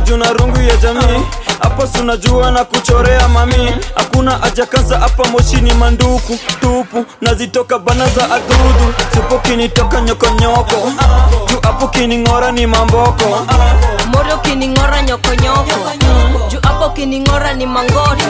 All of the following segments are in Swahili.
juna rungu ya jamii hapo sunajua na kuchorea mami hakuna ajakaza hapa moshini manduku tupu nazitoka bana za adudu supo kinitoka nyokonyoko juu hapo kining'ora ni mamboko moro kining'ora nyokonyoko juu hapo kining'ora ni mangoto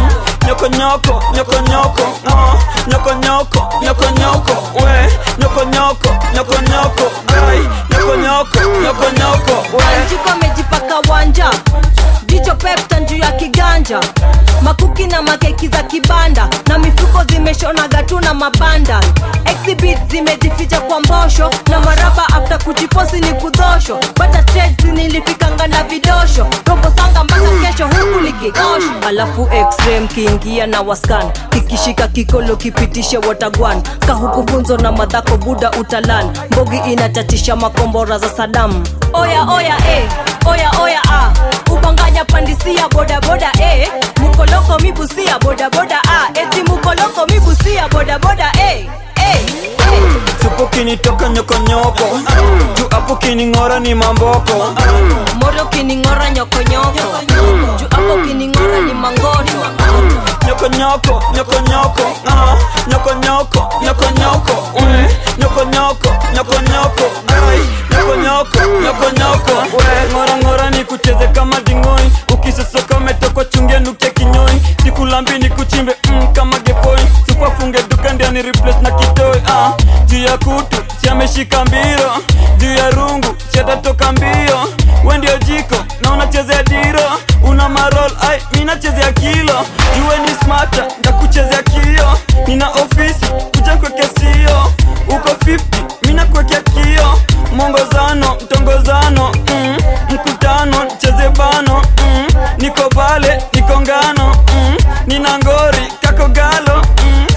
nyokonyoko nyokonyoko ah, nyokonyoko nyokonyoko we nyokonyoko nyokonyoko ai nyokonyoko nyokonyoko we anjiko amejipaka wanja jicho pepta juu ya kiganja makuki na makeki za kibanda na mifuko zimeshonaga tu na mabanda exhibit zimejificha kwa mbosho na maraba after kujiposi ni kudhosho bata trades nilifikanga na vidosho robo sanga mpaka kesho huku likigosho alafu x-ray mkiingia na waskan kikishika kikolo kipitishe watagwan kahuku funzo na madhako buda utalan mbogi inatatisha makombora za sadamu oya oya eh, oya oya ah. ubanganya pandisia bodaboda eh. mukoloko mibusia bodaboda ah. eti mukoloko mibusia bodaboda eh. eh. eh. supo kinitoka nyokonyoko juu hapo kining'ora ni mamboko moro kining'ora nyokonyoko juu hapo kining'ora ni mangoto nyokonyoko nyokonyoko ah, nyokonyoko nyokonyoko we nyokonyoko nyokonyoko ai nyokonyoko nyokonyoko we ngora ngora ni kucheze kama dingoi ukisosoka umetokwa chungia nukia kinyoi sikulambi ni kuchimbe mm, kama gepoi supafunge duka ndia ni replace na kitoi ah, juu ya kutu siameshika mbiro juu ya rungu siatatoka mbio we ndio jiko na unachezea diro una marol ai minachezea kilo juwe ni smata ndakuchezea kio nina ofisi kuja kwekea sio uko 50 mina kwekea kio mwongozano mtongozano mm, mkutano cheze bano mm, niko pale niko ngano mm, nina ngori kako galo mm,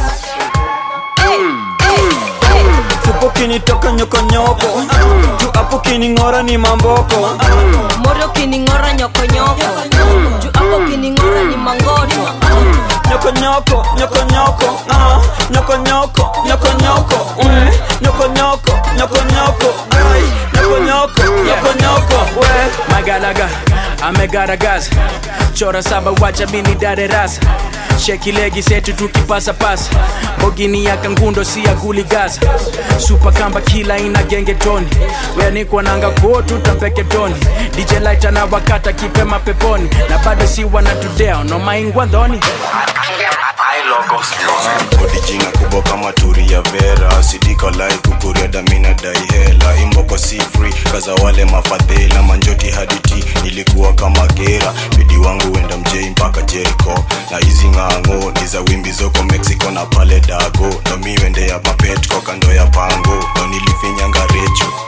supo kinitoka nyokonyoko juu hapo kining'ora ni mamboko moro kining'ora nyokonyoko juu hapo kining'ora ni mangoto nyokonyoko nyokonyoko ah, nyokonyoko nyokonyoko mm, nyokonyoko nyokonyoko ai nyokonyoko nyokonyoko we magalaga amegaragaza chora saba wacha mini darerasa sheki legi setu tukipasa pasa bogini ya kangundo si ya guligaza supa kamba kila ina genge toni weanikwa nanga kuotu tampeke toni dj lighter na wakata kipema peponi na bado si wanatudeo no maingwa ndhoni odijinga kubwa kama turi ya vera sidikalai kukuria damina dai hela imboko si free kaza wale mafadhela manjoti haditi nilikuwa kama gera bidi wangu wenda mjei mpaka jeriko na hizi ng'ang'o ni za wimbi zoko mexico na pale dago nomiwende ya mapetko kando ya pango no nilifinyanga recho